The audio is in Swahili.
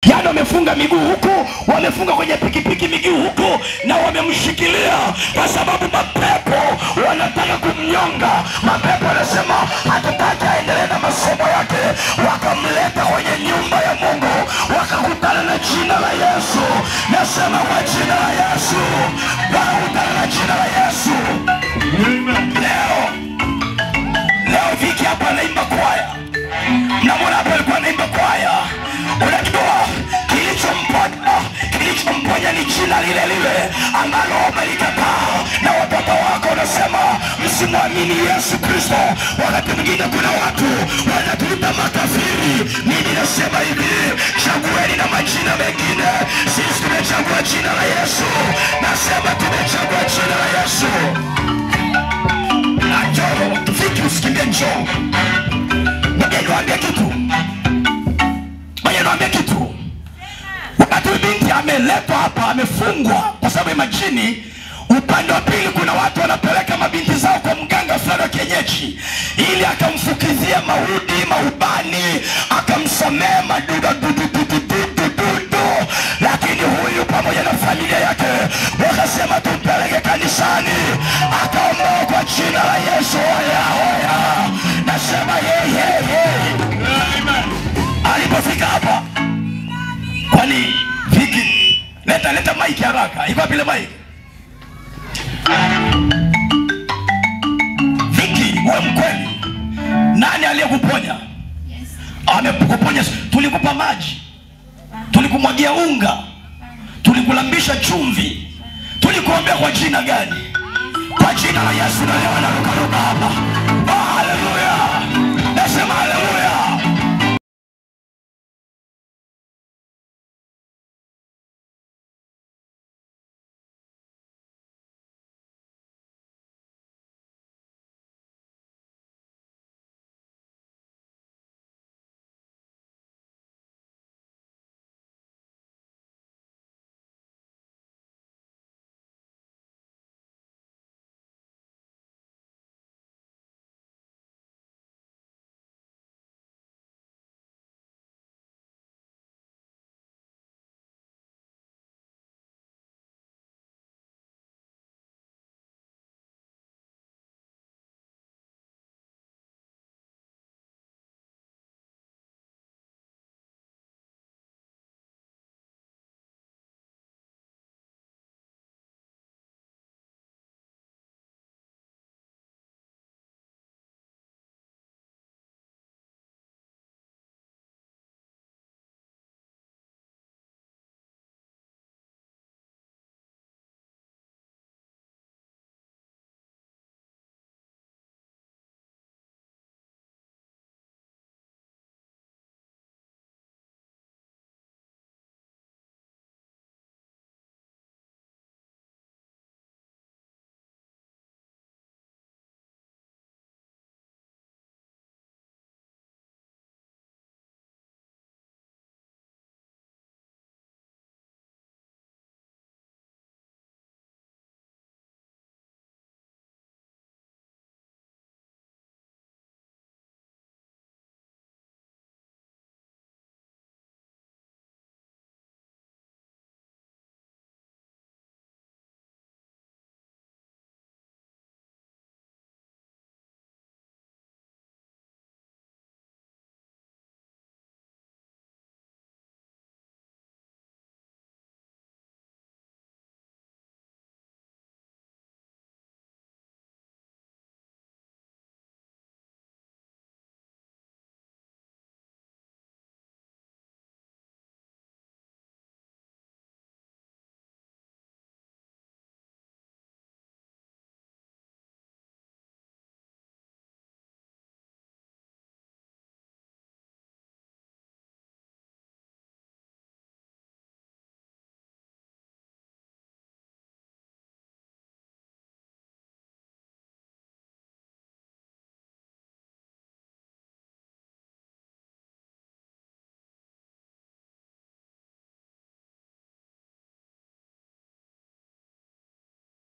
yaani wamefunga miguu huku wamefunga kwenye pikipiki miguu huku na wamemshikilia kwa sababu mapepo wanataka kumnyonga mapepo wanasema hatutaki aendelee na masomo yake wakamleta kwenye nyumba ya mungu wakakutana na jina la yesu nasema kwa jina la yesu wakakutana na jina la yesu leo leo viki hapa anaimba kwaya namwona hapo alikuwa anaimba kwaya unajua kilichomponya kilichomponya ni jina lile lile ambalo umelikataa na watoto wako unasema msimwamini yesu kristo wakati mwingine kuna watu wanatuita makafiri mimi nasema hivi chagueni na majina mengine sisi tumechagua jina la yesu nasema tumechagua jina la yesu najoro viki usikimbie njoo ngoja niwaambie kitu ngoja niwaambie kitu wakati huyu binti ameletwa hapa amefungwa kwa sababu ya majini upande wa pili kuna watu wanapeleka mabinti zao kwa mganga fulani wa kienyeji ili akamfukizia maudi maubani akamsomea maduda dududududududu lakini huyu pamoja na familia yake wakasema tumpeleke kanisani akaombewa kwa jina la yesu hoya hoya nasema yeyeye alipofika hapa kwani viki leta leta maiki haraka iko vile maiki viki uwe mkweli nani aliyekuponya amekuponya tulikupa maji tulikumwagia unga tulikulambisha chumvi tulikuombea kwa jina gani kwa jina la yesu na leo narukaruka hapa